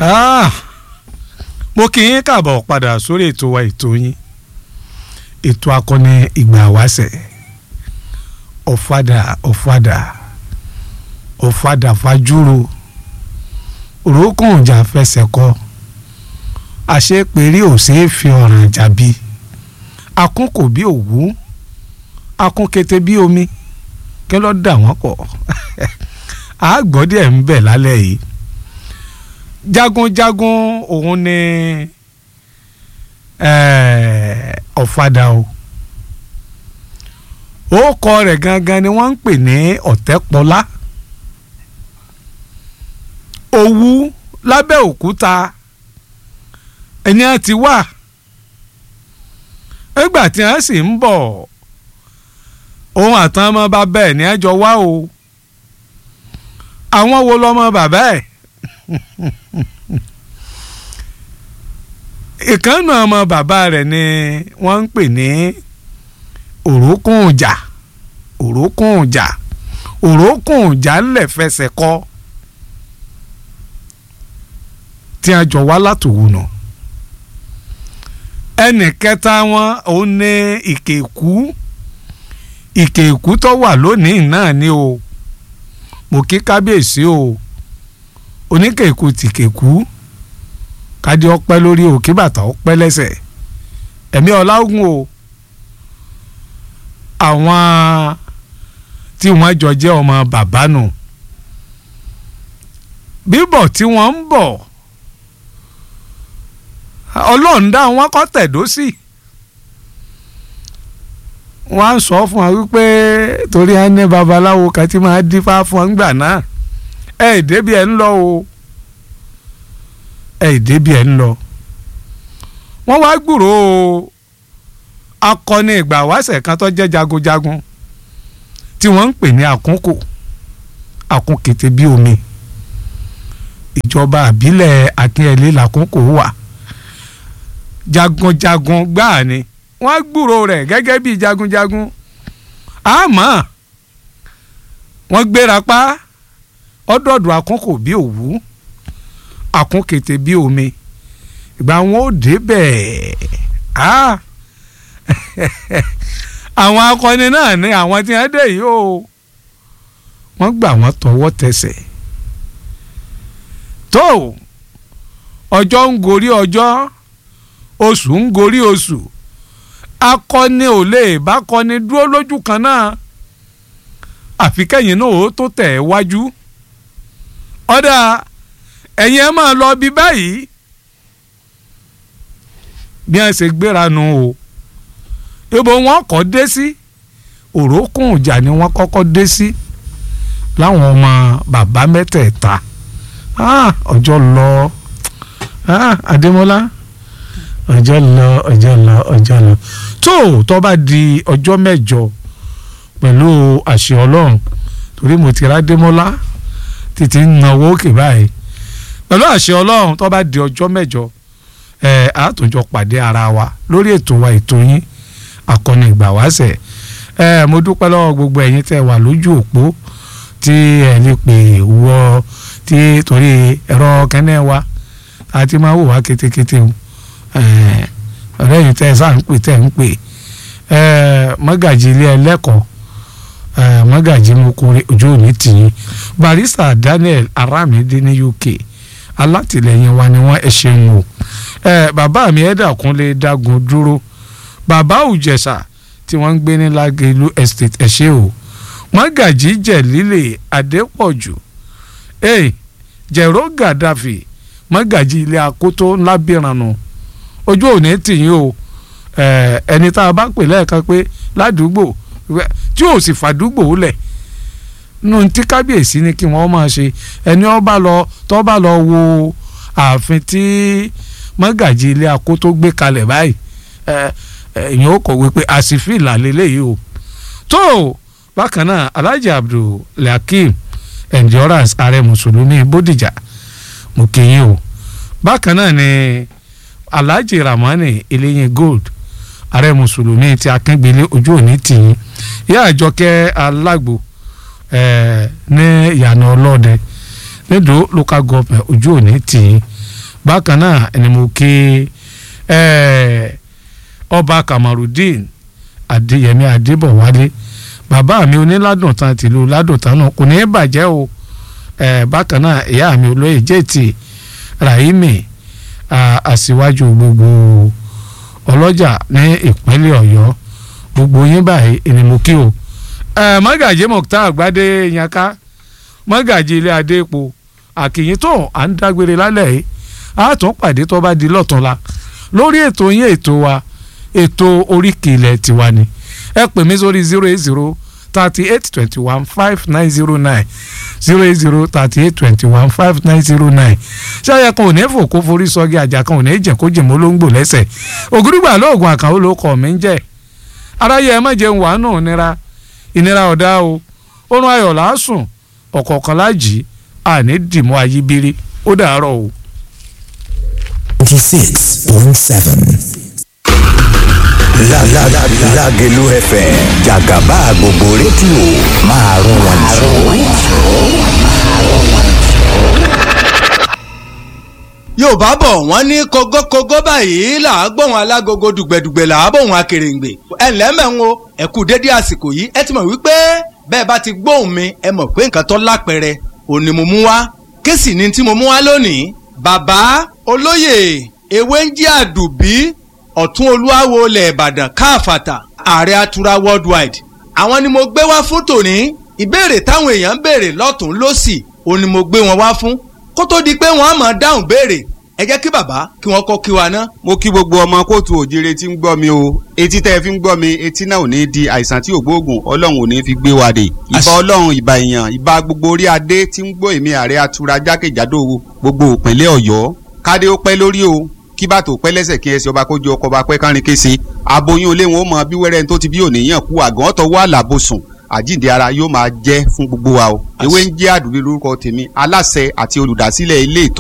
Ah, mo kì í kàbọ̀ padà sórí ètò wa ètò yín ètò akọni ìgbà wáṣẹ̀ ọ̀fadà ọ̀fadà ọ̀fadà fajúro òrókùn ìjà fẹsẹ̀ kọ àṣepẹ̀rí ò ṣeé fi ọ̀ràn jàbí akún kò bí òwú akún kété bí omi kí ló dà wọ́n pọ̀ àgbọ̀ díẹ̀ ń bẹ̀ lálẹ́ yìí jagunjagun òun ni ọ̀fadà o orúkọ rẹ̀ gangan ni wọ́n ń pè ní ọ̀tẹ́pọlá òwú lábẹ́òkúta ẹni á ti wà nígbà tí wọ́n sì ń bọ̀ òun àtàn ọmọ bàbá ẹ̀ ní ẹjọ́ wá o àwọn wo lọmọ bàbá ẹ̀ ìkànnà ọmọ bàbá rẹ̀ ni wọ́n ń pè ní òrókùnjà òrókùnjà òrókùnjà ńlẹ̀ fẹsẹ̀ kọ́ tí a jọ wá látòwò nà ẹnì kẹta wọn òun ní ìkèkú ìkèkú tó wà lónìí náà ni o mo kí kábíyèsí o oníkèkú tìkèkú kádé ọpẹ́ lórí òkè bàtà ọpẹ́ lẹ́sẹ̀ ẹ̀mí ọlágùn o àwọn tí wọ́n jọ jẹ́ ọmọ bàbá nù bíbọ̀ tí wọ́n ń bọ̀ ọlọ́run dá wọn kọ́ tẹ̀dó sí wọ́n á sọ fún wa wípé torí á ní babaláwo kan tí máa dífá fún ọ ńgbà náà ẹ̀ débi ẹ̀ ń lọ o ẹ̀ débi ẹ̀ ń lọ wọ́n wá gbúrò akọni ìgbà wáṣẹ̀ kan tó jẹ́ jagunjagun tí wọ́n ń pè ní àkúnkò àkúnkété bí omi ìjọba àbílẹ̀ akínyẹlé làkúnkò wà jagunjagun gbáà ni wọ́n gbúrò rẹ̀ gẹ́gẹ́ bí jagunjagun àmọ́ wọ́n gbéra pa ọdọọdọ àkúnkò bí òwú àkúnkété bí omi ìgbà wọn ò débẹ̀ ah àwọn akọni náà ní àwọn tí wọ́n dé yìí o wọ́n gbà wọ́n tọwọ́ tẹsẹ̀ tó ọjọ́ ń gorí ọjọ́ oṣù ń gorí oṣù akọni ò lè bá kọni dúró lójú kan náà àfi kẹ́yìn náà ó tó tẹ̀ wájú ọ̀dà ẹ̀yin ẹ máa lọ bí báyìí bí wọ́n ṣe gbéra nu o ibo wọn kọ́ dé sí òrókùn ìjà ni wọ́n kọ́kọ́ dé sí láwọn ọmọ bàbá mẹ́tẹ̀ẹ̀ta ọjọ́ lọ Adémọ́lá ọjọ́ lọ ọjọ́ lọ ọjọ́ lọ tó tó bá di ọjọ́ mẹ́jọ pẹ̀lú àṣẹ Ọlọ́run torí mo ti rádémọ́lá títí ń náwó òkè báyìí pẹ̀lú àṣẹ Ọlọ́run tó bá di ọjọ́ mẹ́jọ ẹ̀ àtúnjọ pàdé ara wa lórí ètò wa ètò yín akọni ìgbà wáṣẹ̀ ẹ mo dúpẹ́ lọ́wọ́ gbogbo ẹ̀yin tẹ́ wà lójú òpó tí ẹ lè pè wọ tí torí ẹ̀rọ kẹ́nẹ́ wa àti máa wò wá kétékété o ọ̀rẹ́ yìí tẹ́ ẹ sáà ń pè tẹ́ ń pè mọ́gàjì ilé ẹlẹ́kọ̀ọ́ mọ́gàjì mokore ojú òní tìyín barista Daniel Aramide ní UK alátìlẹyìn wa ni wọ́n ẹ ṣeun o bàbá mi ẹ̀dà kúnlé dágun dúró bàbá òjẹ̀sà tí wọ́n ń gbé ní Lágelú estate ẹ̀ṣẹ́ o mọ́gàjì jẹ̀lílẹ̀ adépọ̀jù ee jẹ̀rọ gàdáfì mọ́gàjì ilé akótó ńlábìrànù ojú òní tìyín o ẹni tá a bá pè lẹ́ẹ̀kan pé ládùúgbò tí ò sì fàdúgbò lẹ̀ nù tí kábíyèsí ni kí wọ́n máa ṣe ẹni ọba lọ tó bá lọ wo ààfin tí mọ́gàjì ilé akótó gbé kalẹ̀ báyìí èèyàn ó kọ̀wé pé àsìfìlà lélẹ́yìí o tó bákan náà alhaji abdulhakeem endurance ààrẹ mùsùlùmí bódìjà mo kí yín o bákan náà ni alhaji ramani eléyìn gold ààrẹ mùsùlùmí ti akíngbélé ojú òní tìyín ìyá àjọkẹ́ alágbo ní ìyànà ọlọ́dẹ nídò local government ojú òní tì í bákan náà ẹni mo kí ọba kamarudeen adéyẹmí adébọ̀wálé bàbá mi oníládùn tán tìlú ládùn tán náà kò ní í bàjẹ́ o bákan náà ìyá mi olóyè jẹ́ẹ̀tì rahimi aṣíwájú gbogbo ọlọ́jà ní ìpínlẹ̀ ọ̀yọ́ gbogbo yín báyìí ẹni mo kí o mọ́gàjì mọ̀tá àgbádé yanká mọ́gàjì ilé adéèpo àkìyìn tó à ń dágbére lálẹ́ yìí a tún pàdé tó bá di lọ́túnla lórí ètò yín ètò wa ètò oríkì ilẹ̀ tiwa ni ẹ pè mí sórí zero eight zero thirty eight twenty one five nine zero nine zero eight zero thirty eight twenty one five nine zero nine ṣáyẹ kan ò ní fò kó forí sọgí àjà kan ò ní jẹ kó jìmọ olóńgbò lẹ́sẹ̀ ògúrúgbà lóògùn àkànwó ló kọ mí ń jẹ aráyé ẹ má jẹun wàánù ìnira ìnira ọ̀dá o oorun ayọ̀ làásùn ọ̀kọ̀ọ̀kan lájì àní dìmọ́ ayíbírí ó dàárọ̀ o. ninety six point seven. Lágẹ̀lú FM jàgàbá gbogbo rédíò máa rún wọn jù. yorùbá bọ̀ wọ́n ní kógókógó báyìí là á gbóhùn alágogo dùgbẹ̀dùgbẹ̀ là á bóhùn akèrèǹgbè ẹ ǹlẹ́ mẹ́rin o ẹ kú dédé àsìkò yìí ẹ ti mọ̀ wípé bẹ́ẹ̀ bá ti gbóhùn mi ẹ mọ̀ pé nǹkan tó lápẹẹrẹ òní mo mú wá kí sì ni tí mo mú wá lónìí bàbá olóyè ewé ń jí àdùbí ọ̀tún olúwawo ilẹ̀ ìbàdàn káàfàtà ààrẹ atura worldwide àwọn ni mo gbé wá fún tòní ìbéèrè táwọn èèyàn ń béèrè lọ́tún lọ́sì òní mo gbé wọn wá fún kó tó di pé wọ́n á máa dáhùn béèrè ẹ jẹ́ kí bàbá kí wọ́n kọ́ kí wa ná. mo kí gbogbo ọmọ kóòtù òjire tí ń gbọ́ mi o etí tẹ́ ẹ fi ń gbọ́ mi etí náà ò ní di àìsàn tí ò gbóògùn ọlọ́run ò ní fi gbé wa dé ìbà ọlọ́run ìbà èèyàn ìbà gbogbo orí adé tí ń gbọ́ èmi ààrẹ atura jákèjádò gbogbo òpínlẹ̀ ọ̀yọ́ kádé ó pẹ́ lórí o kí bàtò pẹ́ lẹ́sẹ̀ kí ẹsẹ̀ ọba kójú ọkọ̀ ọba pẹ́ kárin kése aboyún olé wọn ó mọ bí wẹ́rẹ́ tó ti bí òníyàn kú àgàn ọ̀tọ̀ wà lábòsùn àjíǹde ara yóò máa jẹ́ fún gbogbo wa o ewé ń jẹ́ àdúgbò lórúkọ tèmi aláṣẹ àti olùdásílẹ̀ ilé ìtọ́